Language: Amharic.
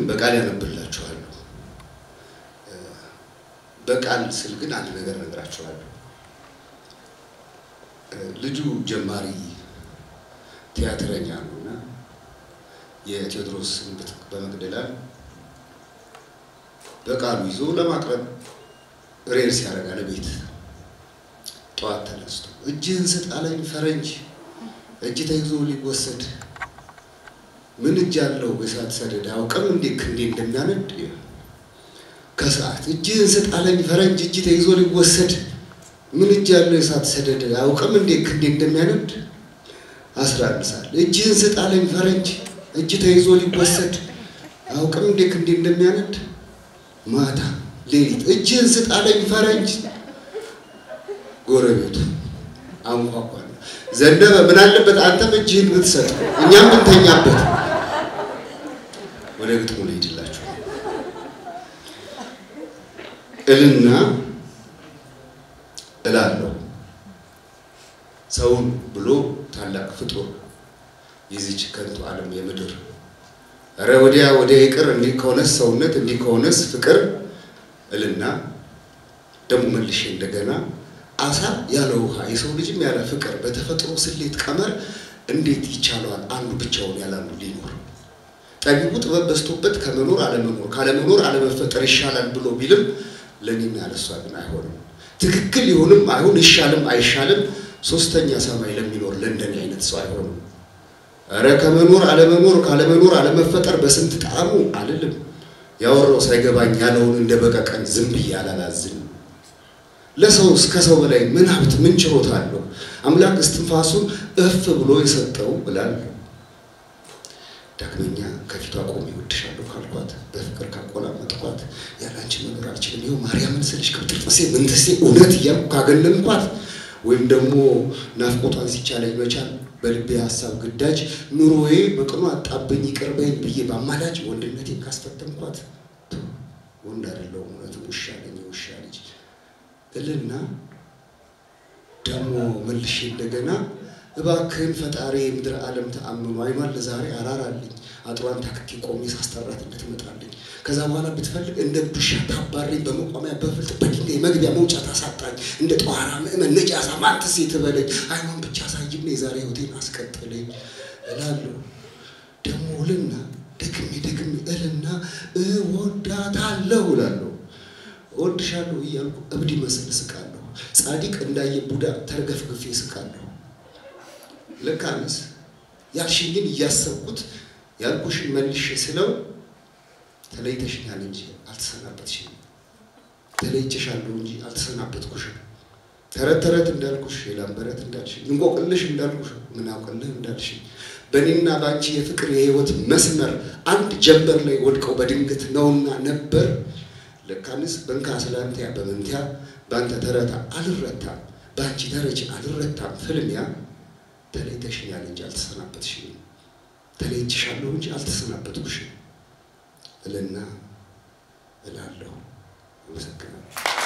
በቃል ያነብላችኋለሁ። በቃል ስል ግን አንድ ነገር እነግራችኋለሁ። ልጁ ጀማሪ ቲያትረኛ ነው እና የቴዎድሮስ በመቅደላ በቃሉ ይዞ ለማቅረብ ሬርስ ያደርጋል። ቤት ጠዋት ተነስቶ እጅህን ስጥ አለኝ ፈረንጅ፣ እጅ ተይዞ ሊወሰድ ምን እጅ አለው በእሳት ሰደድ አውቅም እንዴ ክንዴ እንደሚያነድ ከሰዓት እጅህን ስጥ አለኝ ፈረንጅ፣ እጅ ተይዞ ሊወሰድ ምን እጅ አለው የእሳት ሰደድ አውቅም እንዴ ክንዴ እንደሚያነድ አስራ አንድ ሰዓት እጅህን ስጥ አለኝ ፈረንጅ፣ እጅ ተይዞ ሊወሰድ አውቅም እንዴ ክንዴ እንደሚያነድ ማታ ሌሊት እጅህን ስጥ አለኝ ፈረንጅ። ጎረቤቱ አንኳኳ። ዘነበ ምን አለበት አንተም እጅህን ብትሰጥ እኛም ብንተኛበት። ወደ ግጥሙ ልሄድላችሁ። እልና እላለሁ ሰውን ብሎ ታላቅ ፍጡር የዚች ከንቱ ዓለም የምድር እረ ወዲያ ወዲያ ይቅር እንዲህ ከሆነስ ሰውነት እንዲህ ከሆነስ ፍቅር እልና ደግሞ መልሼ እንደገና አሳ ያለ ውሃ የሰው ልጅም ያለ ፍቅር በተፈጥሮ ስሌት ቀመር እንዴት ይቻለዋል አንዱ ብቻውን ያለ አንዱ ሊኖር? ጠቢቡ ጥበብ በዝቶበት ከመኖር አለመኖር ካለመኖር አለመፈጠር ይሻላል ብሎ ቢልም ለእኔና ለእሷ ግን አይሆንም። ትክክል ይሁንም አይሁን ይሻልም አይሻልም ሶስተኛ ሰማይ ለሚኖር ለእንደኔ አይነት ሰው አይሆንም። እረ ከመኖር አለመኖር ካለመኖር አለመፈጠር በስንት ጣዕሙ አልልም። ያወራው ሳይገባኝ ያለውን እንደ በቀቀን ዝም ብዬ አላላዝንም። ለሰው እስከ ሰው በላይ ምን ሀብት ምን ችሎታ አለው? አምላክ እስትንፋሱን እፍ ብሎ የሰጠው እላለሁ። ዳግመኛ ከፊቷ ቆሜ እወድሻለሁ ካልኳት በፍቅር ካቆላመጥኳት ያለ አንቺ መኖር አልችልም፣ ይኸው ማርያምን ስልሽ ቅብጥርጥሴ ምንትሴ እውነት እያልኩ ካገነንኳት ወይም ደግሞ ናፍቆቷን ሲቻለኝ መቻል በልቤ ሀሳብ ግዳጅ ኑሮዬ በቅኑ አጣብኝ ይቅርበኝ ብዬ በአማላጅ ወንድነቴን ካስፈተንኳት ወንድ አይደለሁም እውነትም ውሻ ነኝ የውሻ ልጅ እልና ደግሞ መልሼ እንደገና እባክህን ፈጣሪ የምድር ዓለም ተአምኑ አይኗን ለዛሬ አራራልኝ አጥሯን ታክኬ ቆሜ ሳስጠራት እንድትመጣልኝ ከዛ በኋላ ብትፈልግ እንደ ዱሻ ታባረኝ በመቋሚያ በፍልጥ በድንጋይ መግቢያ መውጫ ታሳጣኝ እንደ ጠዋራ ምእመን ነጃሳ ማንትሴ ትበለኝ አይኗን ብቻ ሳይም የዛሬ ህይወቴን አስቀጥለኝ እላለሁ። ደግሞ እልና ደግሜ ደግሜ እልና እወዳታለሁ እላለሁ። እወድሻለሁ እያልኩ እብድ ይመስል እስቃለሁ። ጻድቅ እንዳየ ቡዳ ተርገፍግፌ እስቃለሁ። ልካንስ ያልሽኝን እያሰብኩት ያልኩሽን መልሼ ስለው ተለይተሽኛል እንጂ አልተሰናበትሽኝም። ተለይቼሻለሁ እንጂ አልተሰናበትኩሽም። ተረት ተረት እንዳልኩሽ የላምበረት እንዳልሽኝ እንቆቅልሽ እንዳልኩሽ ምን አውቅልህ እንዳልሽኝ በእኔና በአንቺ የፍቅር የህይወት መስመር አንድ ጀንበር ላይ ወድቀው በድንገት ነውና ነበር ለካንስ በንካ ስላንትያ በመንትያ በአንተ ተረታ አልረታም፣ በአንቺ ተረች አልረታም። ፍልሚያ ተለይተሽኛል እንጂ አልተሰናበትሽኝም፣ ተለይቼሻለሁ እንጂ አልተሰናበትኩሽም እልና እላለሁ። አመሰግናለሁ።